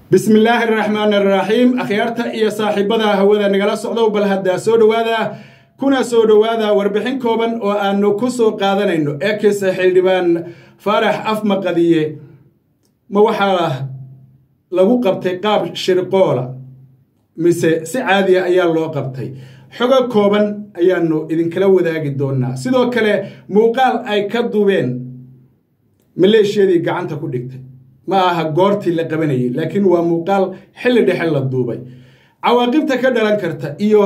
bismi illaahi araxmaan araxiim akhyaarta iyo saaxiibada hawada nagala socdow bal haddaa soo dhowaada kuna soo dhowaada warbixin kooban oo aanu ku soo qaadanayno ekis xildhibaan faarax afmaqadiye ma waxaa lagu qabtay qaab shirqoola mise si caadiya ayaa loo qabtay xogo kooban ayaanu idinkala wadaagi doonaa sidoo kale muuqaal ay ka duubeen maleeshiyadii gacanta ku dhigtay ma aha goortii la qabanayay laakiin waa muuqaal xilli dhexe la duubay cawaaqibta ka dhalan karta iyo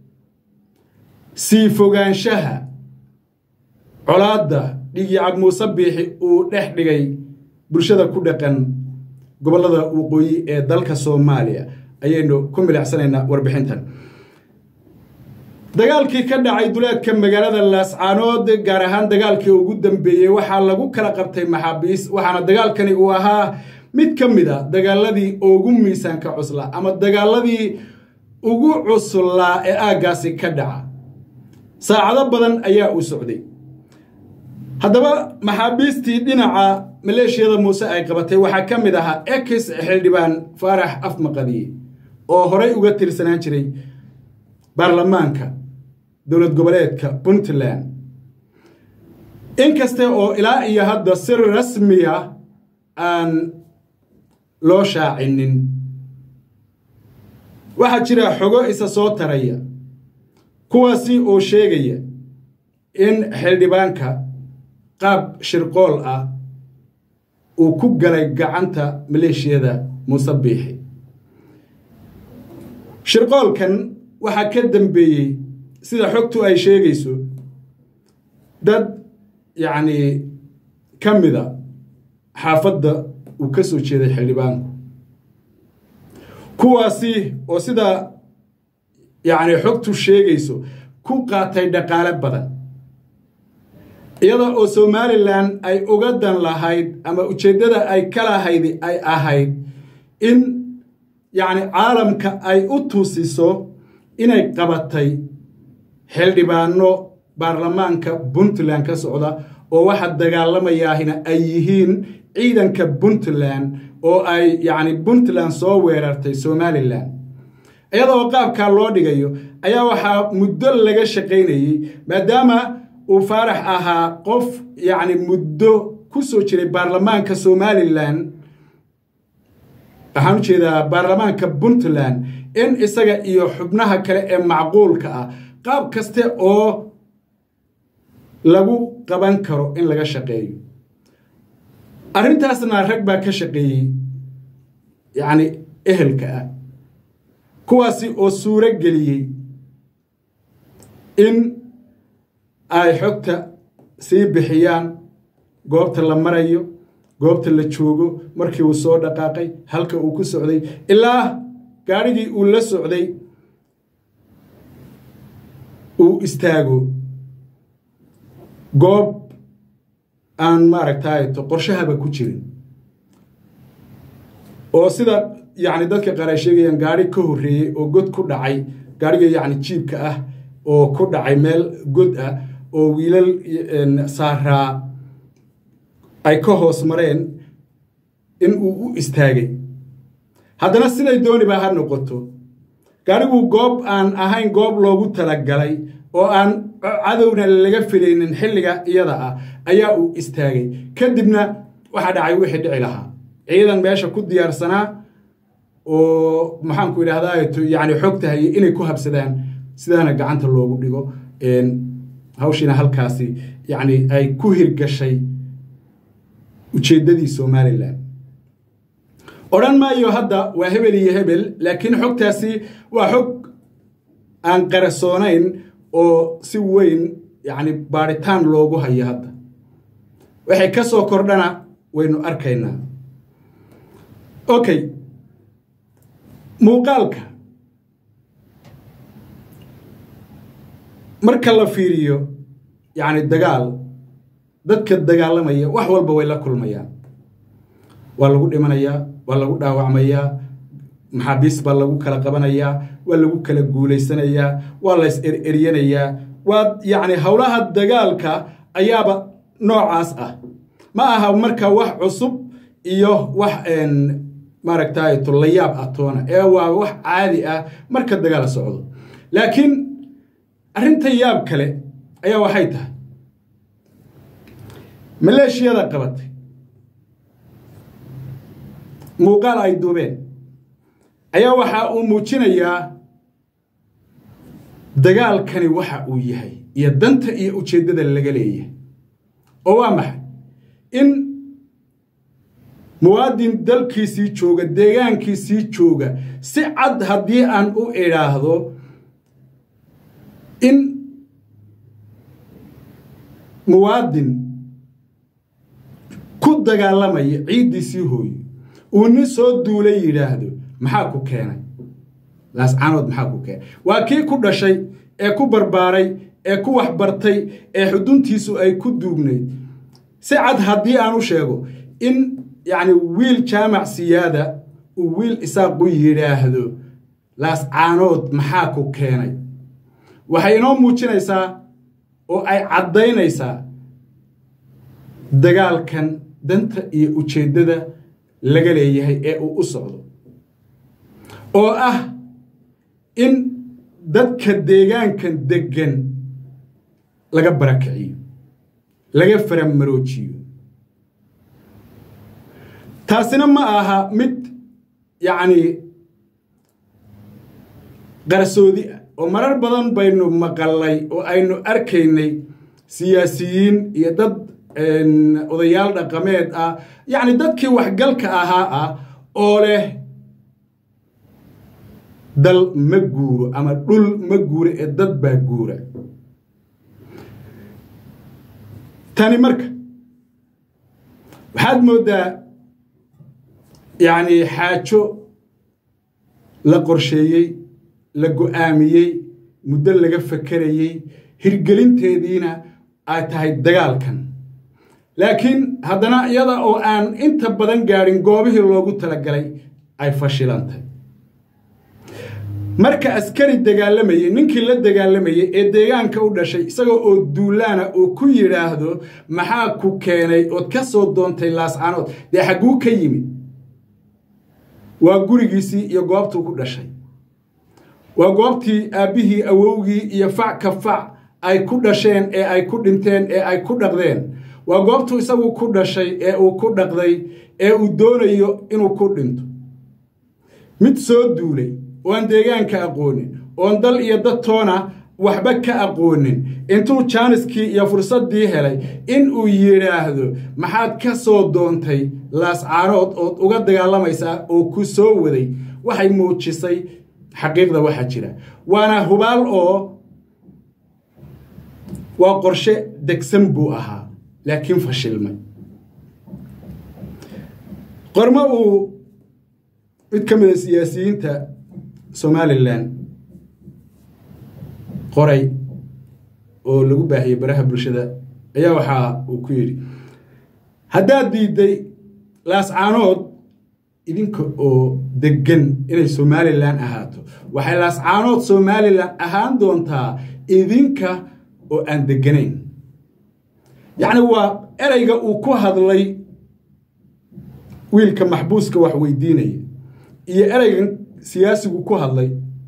sii fogaanshaha colaadda dhigyacab muuse biixi uu dhex dhigay bulshada ku dhaqan gobollada waqooyi ee dalka soomaaliya ayaynu ku milicsanaynaa warbixintan dagaalkii ka dhacay duleedka magaalada laascaanood gaar ahaan dagaalkii ugu dambeeyey waxaa lagu kala qabtay maxaabiis waxaana dagaalkani uu ahaa mid ka mid a dagaaladii ugu miisaanka cuslaa ama dagaaladii ugu cuslaa ee aaggaasi ka dhaca saacado badan ayaa uu socday haddaba maxaabiistii dhinaca maleeshiyada muuse ay qabatay waxaa ka mid ahaa ekis xildhibaan faarax afmaqadiye oo horay uga tirsanaan jiray baarlamaanka dowlad goboleedka puntland inkaste oo ilaa iyo hadda si rasmiya aan loo shaacinin waxaa jira xogo isa soo taraya kuwaasi oo sheegaya in xildhibaanka qaab shirqool ah uu ku galay gacanta maleeshiyada muuse biixi shirqoolkan waxaa ka dambeeyey sida xogtu ay sheegayso dad yacnii ka mida xaafadda uu ka soo jeeday xildhibaanku kuwaasi oo sida yacni xogtu sheegayso ku qaatay dhaqaale badan iyada oo somalilan ay uga dan lahayd ama ujeeddada ay ka lahayd ay ahayd in yacni caalamka ay u tusiso inay qabatay xildhibaano baarlamaanka puntland ka socda oo waxa dagaalamayaahina ay yihiin ciidanka puntland oo ay yacni puntland soo weerartay somalilan iyadoo qaabkaa loo dhigayo ayaa waxaa muddo laga shaqaynayey maadaama uu faarax ahaa qof yacni muddo ku soo jiray baarlamaanka somalilan waxaan u jeedaa baarlamaanka puntland in isaga iyo xubnaha kale ee macquulka ah qaab kaste oo lagu qaban karo in laga shaqeeyo arrintaasna rag baa ka shaqeeyey yacni ehelka ah kuwaasi oo suuro geliyey in ay xogta sii bixiyaan goobta la marayo goobta la joogo markii uu soo dhaqaaqay halka uu ku socday ilaa gaadhigii uu la socday uu istaago goob aan maaragtayto qorshahaba ku jirin oo sida yacni dadka qaar ay sheegayaan gaadhi ka horreeyey oo god ku dhacay gaadhiga yacni jiibka ah oo ku dhacay meel god ah oo wiilal saaraa ay ka hoos mareen in uu u istaagay haddana siday dooniba ha noqoto gaadhigu goob aan ahayn goob loogu talagalay oo aan cadowna laga filaynin xilliga iyada ah ayaa uu istaagay kadibna waxaa dhacay wixii dhici lahaa ciidan meesha ku diyaarsanaa oo maxaanku idhahdaa yacni xogta hayay inay ku habsadaan sidaana gacanta loogu dhigo hawshiina halkaasi yacni ay ku hirgashay ujeeddadii somalilan odhan maayo hadda waa hebel iyo hebel laakiin xogtaasi waa xog aan qarasoonayn oo si weyn yacni baadhitaan loogu hayo hadda waxay ka soo kordhana waynu arkaynaa okay muuqaalka marka la fiiriyo yacni dagaal dadka dagaalamaya wax walba way la kulmayaan waa lagu dhimanayaa waa lagu dhaawacmayaa maxaabiis baa lagu kala qabanayaa waa lagu kala guulaysanayaa waa la is eryanayaa waa yacni howlaha dagaalka ayaaba noocaas ah ma aha marka wax cusub iyo wax maaragtay tulayaab atoona ee waa wax caadi ah marka dagaal socdo laakiin arrinta yaab kale ayaa waxay tahay maleeshiyada qabatay muuqaal ay duubeen ayaa waxa uu muujinayaa dagaalkani waxa uu yahay iyo danta iyo ujeeddada laga leeyahay oo waa maxay in muwaadin dalkiisii jooga deegaankiisii jooga si cad haddii aan u idhaahdo in muwaadin ku dagaalamaya ciiddiisii hooyo uu nin soo duulay yidhaahdo maxaa ku keenay laascaanood maxaa ku keenay waa kii ku dhashay ee ku barbaaray ee ku waxbartay ee xuduntiisu ay ku duugnayd si cad haddii aan u sheego in yacni wiil jaamac siyaada uu wiil isaaqu yidhaahdo laascaanood maxaa ku keenay waxay inoo muujinaysaa oo ay caddaynaysaa dagaalkan danta iyo ujeeddada laga leeyahay ee uu u socdo oo ah in dadka deegaankan deggan laga barakiciyo laga faramaroojiyo taasina ma aha mid yacni qarsoodi ah oo marar badan baynu maqalnay oo aynu arkaynay siyaasiyiin iyo dad odayaal dhaqameed ah yacni dadkii waxgalka ahaa ah oo leh dal ma guuro ama dhul ma guuro ee dad baa guura tani marka waxaad mooddaa yacni xaajo la qorsheeyey la go'aamiyey muddo laga fakerayey hirgelinteediina ay tahay dagaalkan laakiin haddana iyada oo aan inta badan gaadhin goobihii loogu talagalay ay fashilantay marka askari dagaalamayey ninkii la dagaalamayey ee deegaanka u dhashay isagoo oo duulaana uu ku yidhaahdo maxaa ku keenay ood ka soo doontay laascaanood dee xagguu ka yimid waa gurigiisii iyo goobtuu ku dhashay waa goobtii aabbihii awowgii iyo fac ka fac ay ku dhasheen ee ay ku dhinteen ee ay ku dhaqdeen waa goobtuu isagu ku dhashay ee uu ku dhaqday ee uu doonayo inuu ku dhinto mid soo duulay ooaan deegaanka aqoonin oon dal iyo dad toona waxba ka aqoonin intuu jaaniskii iyo fursaddii helay in uu yidhaahdo maxaad ka soo doontay laascaarood ood uga dagaalamaysaa oo ku soo waday waxay muujisay xaqiiqda waxa jira waana hubaal oo waa qorshe degsan buu ahaa laakiin fashilmay qormo uu mid ka mida siyaasiyiinta somalilan qoray oo lagu baahiyey baraha bulshada ayaa waxaa uu ku yidhi haddaad diidday laascaanood idinka oo deggan inay somalilan ahaato waxay laascaanood somalilan ahaan doontaa idinka oo aan degganayn yacni waa ereyga uu ku hadlay wiilka maxbuuska wax weydiinaya iyo ereygan siyaasigu ku hadlay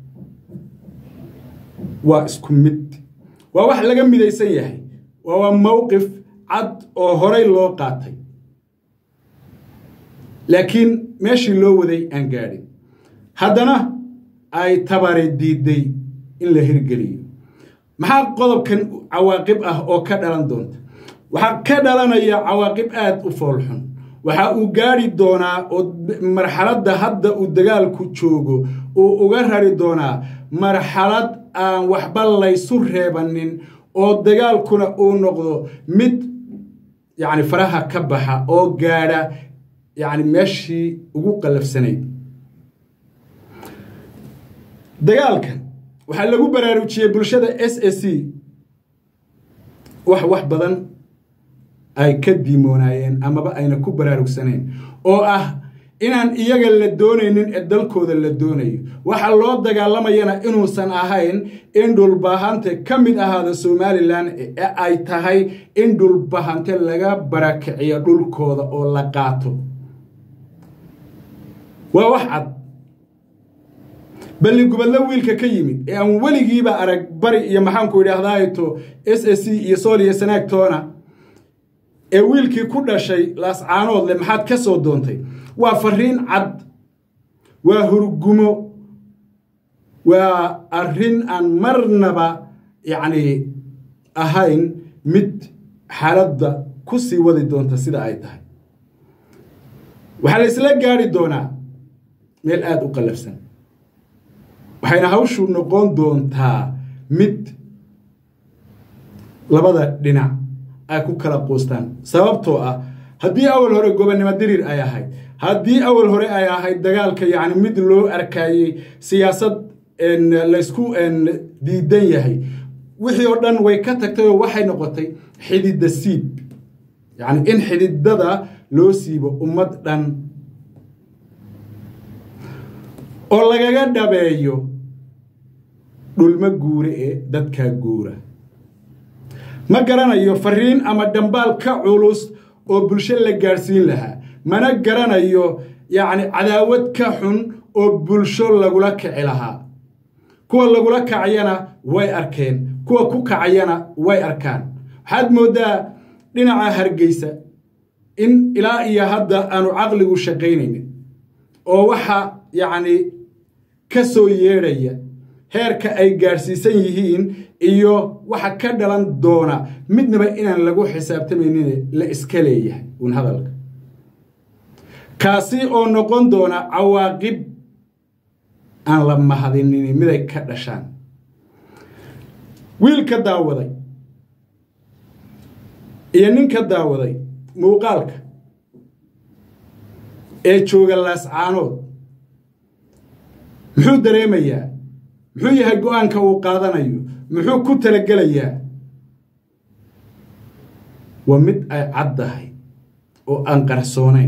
waa isku mid waa wax laga midaysan yahay waa waa mowqif cad oo horay loo qaatay laakiin meeshii loo waday aan gaadhin haddana ay tabari diidday in la hirgeliyo maxaa qodobkan cawaaqib ah oo ka dhalan doonta waxaa ka dhalanaya cawaaqib aad u foolxun waxa uu gaadhi doonaa oo marxaladda hadda uu dagaalku joogo uu uga rari doonaa marxalad aan waxba laysu reebanin oo dagaalkuna uu noqdo mid yacni faraha ka baxa oo gaadha yacni meeshii ugu qallafsanayd dagaalkan waxaa lagu baraarujiyey bulshada s a c wax wax badan ay ka diimoonaayeen amaba ayna ku baraarugsaneen oo ah inaan iyaga la doonaynin ee dalkooda la doonayo waxa loo dagaalamayana inuusan ahayn in dhulbahante ka mid ahaada somalilan ee ay tahay in dhulbahante laga barakiciyo dhulkooda oo la qaato waa wax cad balli gubadlo wiilka ka yimid ee aan weligiiba arag bari iyo maxaanku idhaahdaato s s c iyo sool iyo sanaagtoona ee wiilkii ku dhashay laascaanood le maxaad ka soo doontay waa fariin cad waa hurgumo waa arrin aan marnaba yacni ahayn mid xaaladda ku sii wadi doonta sida ay tahay waxaa la isla gaari doonaa meel aada u qallafsan waxayna hawshu noqon doontaa mid labada dhinac ay ku kala quustaan sababtoo ah haddii awal hore gobonnimo diriir ay ahayd haddii awal hore ay ahayd dagaalka yacni mid loo arkayey siyaasad laysku diidan yahay wixii oo dhan way ka tagtay oo waxay noqotay xididda siib yacni in xididada loo siibo ummad dhan oo lagaga dhabeeyo dhulmo guure ee dadkaa guura ma garanayo fariin ama dhambaal ka culus oo bulsho la gaadhsiin lahaa mana garanayo yacni cadaawad ka xun oo bulsho lagula kici lahaa kuwa lagula kacayana way arkeen kuwa ku kacayana way arkaan waxaad mooddaa dhinaca hargeysa in ilaa iyo hadda aanu caqligu shaqaynaynin oo waxa yacni ka soo yeedhaya heerka ay gaadhsiisan yihiin iyo waxa ka dhalan doona midnaba inaan lagu xisaabtamaynin la iska leeyahay uun hadalka kaasi oo noqon doona cawaaqib aan la mahadinin miday ka dhashaan wiilka daawaday iyo ninka daawaday muuqaalka ee jooga laascaanood muxuu dareemayaa muxuu yahay go-aanka uu qaadanayo muxuu ku talagelayaa waa mid ay caddahay oo aan qarsoonayn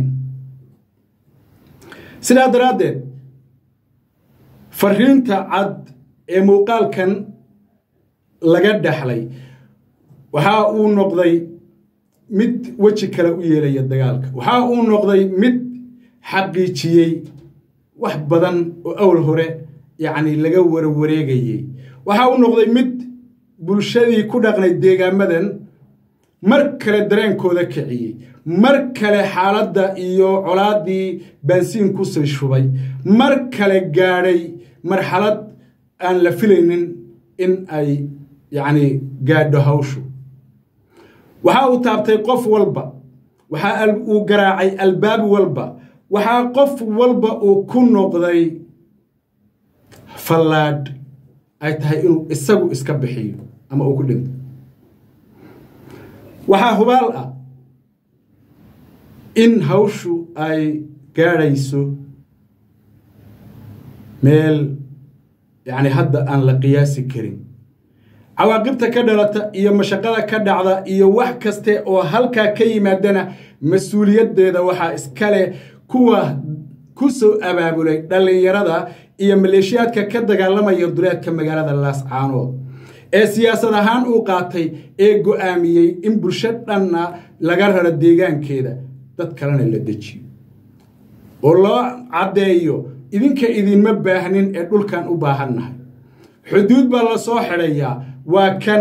sidaa daraaddeed fariinta cad ee muuqaalkan laga dhaxlay waxa uu noqday mid weji kale u yeelaya dagaalka waxa uu noqday mid xaqiijiyey wax badan oo awal hore yacni laga warwareegayey waxa uu noqday mid bulshadii ku dhaqnay deegaamadan mar kale dareenkooda kiciyey mar kale xaaladda iyo colaaddii baansiin kusii shubay mar kale gaadhay marxalad aan la filaynin in ay yacni gaadho hawshu waxa uu taabtay qof walba waxa uu garaacay albaab walba waxaa qof walba uu ku noqday fallaadh ay tahay inuu isagu iska bixiyo ama uu ku dhinto waxaa hubaal ah in hawshu ay gaadhayso meel yacni hadda aan la qiyaasi karin cawaaqibta ka dhalata iyo mashaqada ka dhacda iyo wax kaste oo halkaa ka yimaadana mas-uuliyaddeeda waxaa iskale kuwa ku soo abaabulay dhallinyarada iyo maleeshiyaadka ka dagaalamaya duleedka magaalada laascaanood ee siyaasad ahaan uu qaatay ee go'aamiyey in bulsho dhanna laga raro deegaankeeda dad kalena la dejiyo oo loo caddeeyo idinka idinma baahnin ee dhulkan u baahannahay xuduud baa la soo xidhayaa waa kan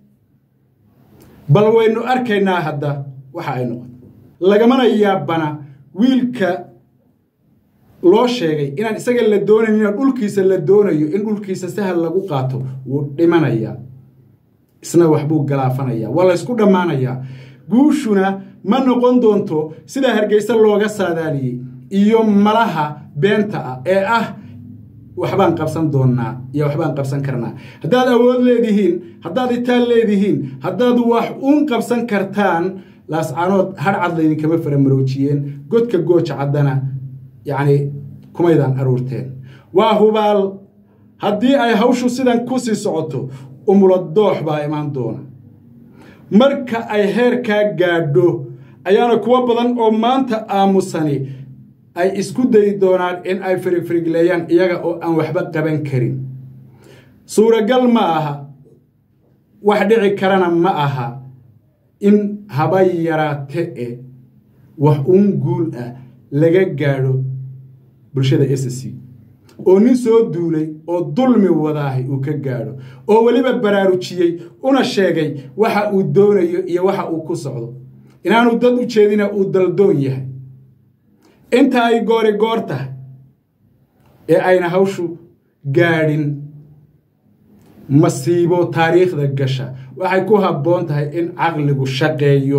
bal waynu arkaynaa hadda waxa ay noqoto lagamana yaabana wiilka loo sheegay inaan isaga la doonaynin dhulkiisa la doonayo in dhulkiisa sahal lagu qaato wuu dhimanayaa isna waxbuu galaafanayaa waa laysku dhammaanayaa guushuna ma noqon doonto sidaa hargeysa looga saadaaliyey iyo malaha beenta ah ee ah waxbaan qabsan doonnaa iyo waxbaan qabsan karnaa haddaad awood leedihiin haddaad itaal leedihiin haddaad wax uun qabsan kartaan laascaanood hadhcad laydinkama faramaroojiyeen godka gooja caddana yacni kumaydaan aruurteen waa hubaal haddii ay hawshu sidan ku sii socoto umula doox baa imaan doona marka ay heerkaa gaadho ayaana kuwo badan oo maanta aamusani ay isku dayi doonaan in ay firigfirigleeyaan iyaga oo aan waxba qaban karin suuragal ma aha wax dhici karana ma aha in haba yaraate e wax uun guul ah laga gaadho bulshada s c oo nin soo duulay oo dulmi wadaahay uu ka gaadho oo weliba baraarujiyey una sheegay waxa uu doonayo iyo waxa uu ku socdo inaanu dad u jeedina uu daldoon yahay inta ay goori goor tahay ee ayna hawshu gaadhin masiibo taariikhda gasha waxay ku habboon tahay in caqligu shaqeeyo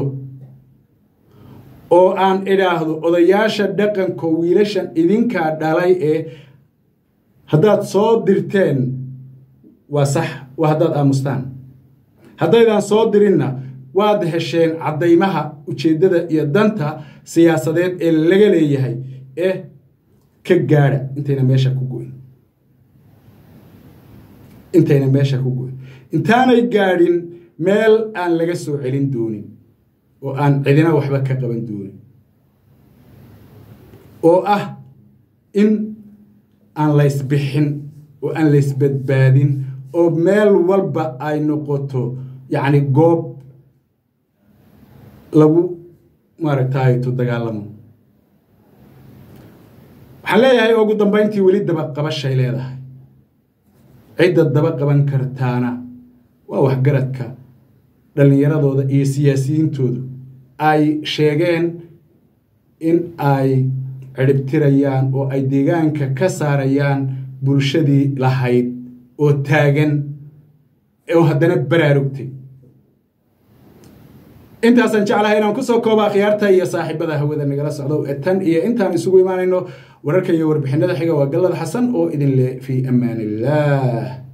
oo aan idhaahdo odayaasha dhaqanka wiilashan idinkaa dhalay ee haddaad soo dirteen waa sax waa haddaad aamustaan haddaydaan soo dirinna waad hesheen caddaymaha ujeeddada iyo danta siyaasadeed ee laga leeyahay ee ka gaadha intayna meesha ku goyn intayna meesha ku goyn intaanay gaadhin meel aan laga soo celin doonin oo aan cidina waxba ka qaban doonin oo ah in aan laysbixin oo aan laysbadbaadin oo meel walba ay noqoto yacni goob lagu maaragtayto dagaalamo waxaan leeyahay ugu dambayntii weli dabaqabashay leedahay cidda daba qaban kartaana waa waxgaradka dhallinyaradooda iyo siyaasiyiintoodu ay sheegeen in ay ciribtirayaan oo ay deegaanka ka saarayaan bulshadii lahayd oo taagan oo haddana baraarugtay intaasaan jeclahay inaan kusoo kooba akhyaarta iyo saaxiibada hawada nagala socdo ee tan iyo intaan isugu imaanayno wararka iyo warbixinada xiga waa gallada xasan oo idin leh fii amaan illaah